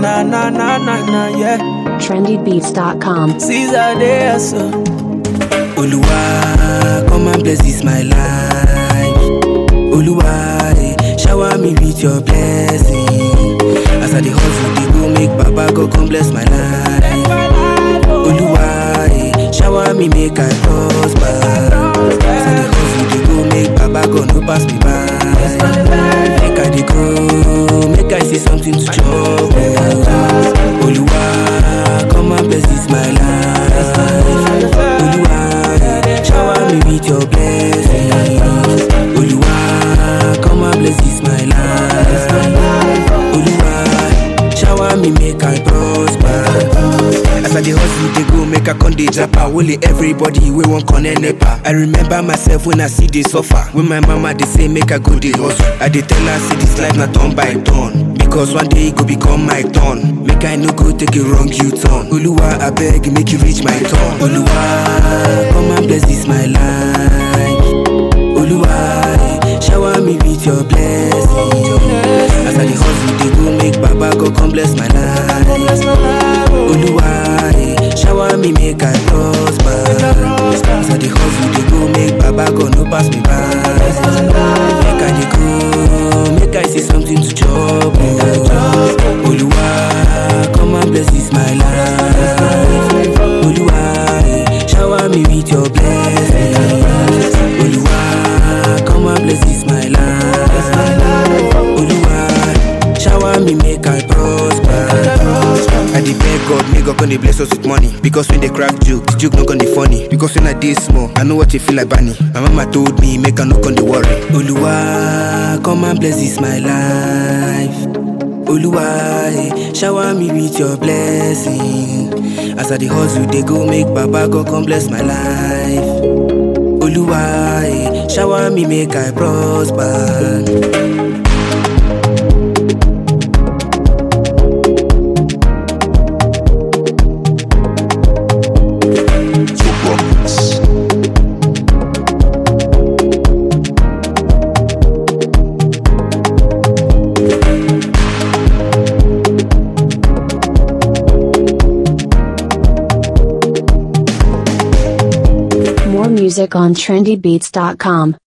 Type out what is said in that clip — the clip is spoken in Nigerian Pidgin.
na na na na na yeah. trendybeats.com. Caesar there so. Oluwa, come and bless this my life. Oluwa, eh, shower me with your blessing. As I dey hustle, dey go make Baba go come bless my life. Oluwa, eh, shower me make I prosper. As I dey hustle, dey go make Baba go no pass me by. Make I dey go, make I see something to chop. oh. Oluwa, come and bless this my life. Oluwa, eh, shower me with your blessing. Oluwa, come and bless this my life. Oluwa, shower me make I prosper. As I dey hustle, dey go make I con dey japa. Only everybody wey wan connect nepa. I remember myself when I see dey suffer. When my mama dey say make I go dey hustle, I dey tell her say this life na turn by turn. Because one day e go become my turn. Make I no go take a wrong U-turn. Oluwa abeg make you reach my turn. Oluwa come and bless this my life. Oluwa eh, shower me with your blessing. As I dey hustle dey go make Baba go come bless my life. Oluwa eh, shower me make I prosper. As I dey hustle dey go make Baba go no pass me by. Make I dey go, make I see something to chop. oh. Oluwa, come and bless this my life. Oluwa, eh, shower me with your blessing. Oluwa, come and bless this my life. Oluwa, shower me make I prosper. I dey beg God, make God come dey bless us with money. Because when they crack joke, the joke no gonna dey funny. Because when I dey small, I know what you feel like Barney. My mama told me make I no come dey worry. Oluwa, come and bless this my life. Oluwa, eh, shower me with your blessing. As I dey hustle, dey go make Baba God come bless my life. Oluwa, eh, shower me make I prosper. More music on trendybeats.com.